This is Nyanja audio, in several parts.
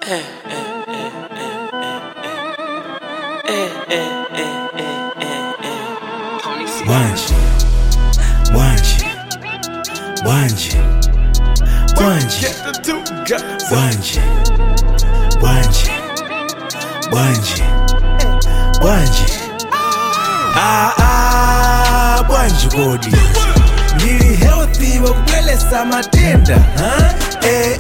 Wanje, wanje, wanje, wanje, wanje, wanje, wanje, wanje. Ah ah, bwanje kodi. Ndili healthy wakwelesa matenda, huh? Eh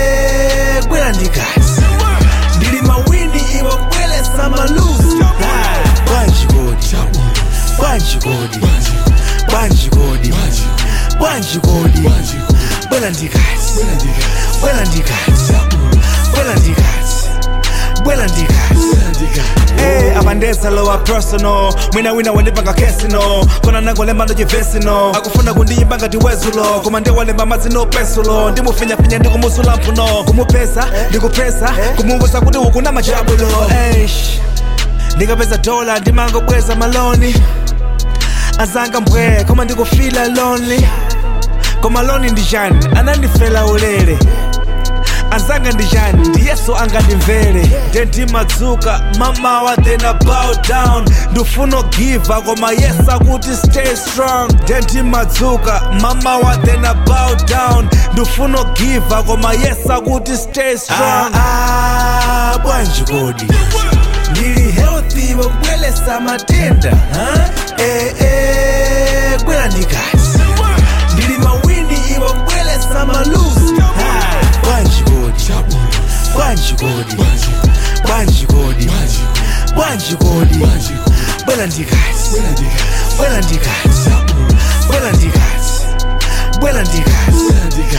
eh, bwera ndikazi. Ndili mawindi iwakwelesa maluzi. Ah, bwanje kodi. Bwanje kodi. Bwanje kodi. Bwanje kodi. Bwera ndikazi. Bwera ndikazi. Bwera ndikazi. Bwera ndikazi. Hey, abandesa lowa personal mwina wina wandipanga kesino kona nangolemba ndojivesino akufuna kundiyimba ngati wezulo koma ndiwalemba madzi no pensulo ndimufinyafinya ndikumusula mphuno kumupesa ndikupesa kumuwuza kuti ukuna machabulo Eish, ndikapeza dola ndimangobweza maloni azanga mbwe koma ndikufila lonely koma loni ndijani anandifela ulere anzanga ndijani ndiyeso angandimvere ndendimadzuka mamawa then I bow down ndifuna giva koma yesa kuti stay strong ndendimadzuka mamawa then I bow down ndifuna giva koma yesa kuti stay strong ah, ah, bwanji kodi ndili healthy wakwelesa matenda huh? eh, eh, bwera ndikazi ndili mawindi iwakwelesa maluzi Ah, bwanji kodi bwanji kodi bwanji kodi bwanji kodi bwera ndikazi bwera ndikazi bwera ndikazi bwera ndikazi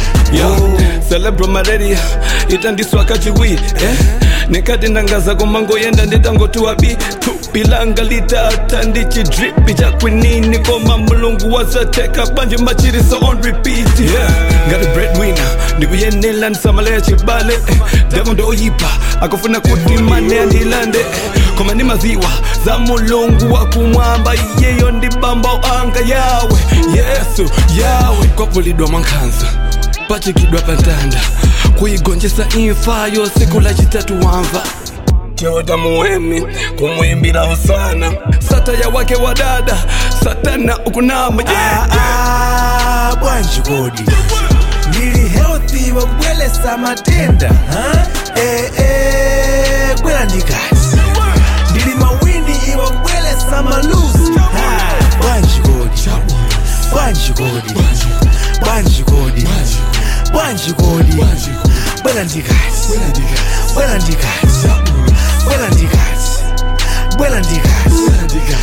yo celebro malaria itandiswa kachiwi eh? nikati ndangaza komangoyenda nditangotiwa bi tupilanga litata ndichidripi chakwinini koma mulungu wazateka banje machiriso on repeat yeah. ngati breadwinner ndikuyenela ndisamaleya chibale eh. devo ndoyipa akufuna kuti mane andilande eh. koma ndimaziwa za mulungu wakumwamba iyeyo ndibamba anga yawe yesu yawe kwapulidwa mwankhanza pachikidwa pantanda kuigonjesa imfayo siku la chitatu wamva chewota muwemi kumwimbira usana sataya wake wa dada satana ukunama yeah. Ah, ah, bwanji kodi ndili healthy wakwelesa matenda huh? eh, eh, bwera ndikazi ndili mawindi iwakwelesa maluzi Ah, bwanji kodi bwanji kodi bwanji kodi bwanji kodi bwera ndikazi bwera ndikazi bwera ndikazi bwera ndikazi